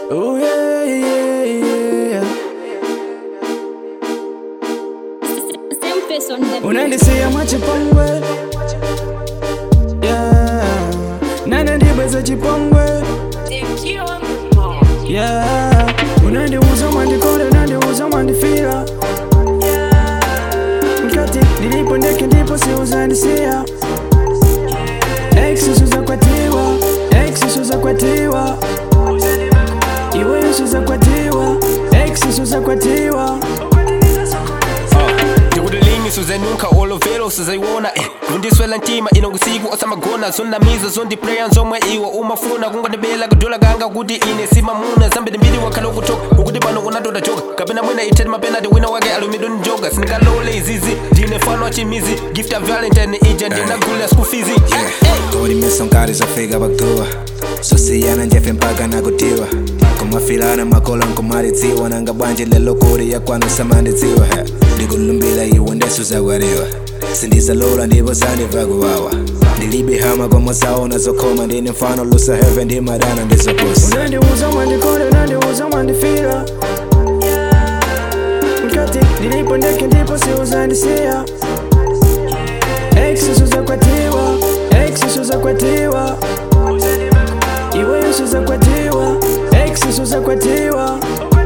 Oh yeah, yeah, yeah. Same face on the beat. Unandisiya mwachipongwe yeah. Nane ndibweza chipongwe yeah. Unandiuza mwandikonde unandiuza mwandifira Mkati nilipo ndeke ndipo siuzandisia Ex suzakwatiwa Ex suzakwatiwa Iwe suzakwatiwa Ex suzakwatiwa ndikutilimi suzenunkha olovelo suzayiwona eh. kundiswela ntima ino kusiku osamagona zondamiza zondiplaya nzomwe iwo umafuna kungondibela kudula kanga kuti ine simamuna zambiri mbiri wakhala ukutoka ukuti pano kunatoda joka kapena mwina itete mapenati wina wake alumido njoga sindikalole izizi ndine fano wachimizi gift ya valentine ija ndinagulira skufizi kodimesa nkati zafika pakutuwa sosiyana njefe mpaka nakutiwa kumafilana makolo nkumalidziwa nanga bwanji lelo kuri yakwanu samandidziwa he ndikulumbila iwe ndesu zakwariwa sindizalola ndipo sandiva kuwawa ndilibe hama komo zaona zokhoma ndine mfano lusa heve ndimadana ndizoposi unandiuza mwandikonde unandiuza mwandifira mkati nilipo ndeke ndipo siuzandisia Ex suzakwatiwa Ex suzakwatiwa Iwe suzakwatiwa Ex suzakwatiwa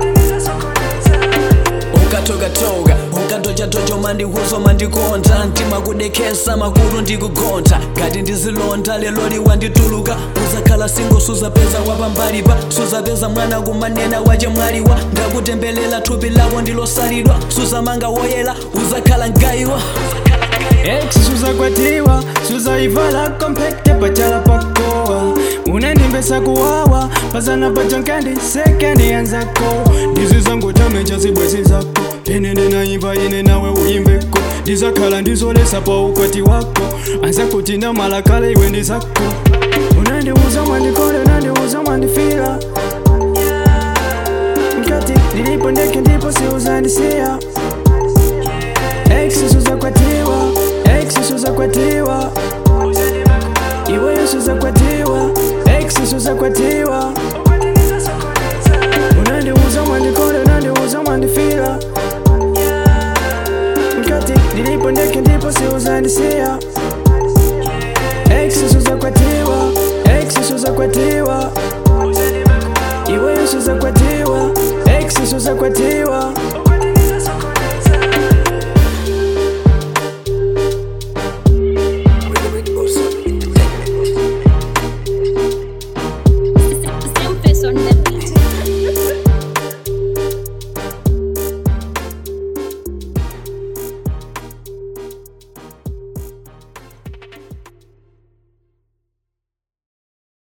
ukatokatoka ukatochatocho mandihuzo mandikonda ndimakudekesa makulu ndikugonda ngati ndizilonda lelo liwandituluka uzakhala singo suzapeza wapambalipa suzapeza mwana kumanena wache mwaliwa ndakutembelela thupi lako ndilosalidwa suzamanga woyela uzakhala mgayiwa Ex suzakwatiwa suzaivala kompekte pachala pakowa unandimbesa kuwawa pazana pachonkandi sekendi yanzako ndizizangotamenja zibwezi zako ine ndinayimba ine nawe uyimbeko ndizakhala ndizolesa pa ukwati wako anza kuti ndamalakale iwe ndi zako unandiuza mwandikonde unandiuza mwandifira mkati nilipo ndeke ndipo siuzandisiya Ex suzakwatiwa Ex suzakwatiwa Iwe suzakwatiwa Ex suzakwatiwa Unandiuza mwandikonde unandiuza mwandifira Mkati nilipo ndeke ndipo siuzandisia Ex suzakwatiwa Ex suzakwatiwa Iwe suzakwatiwa Ex suzakwatiwa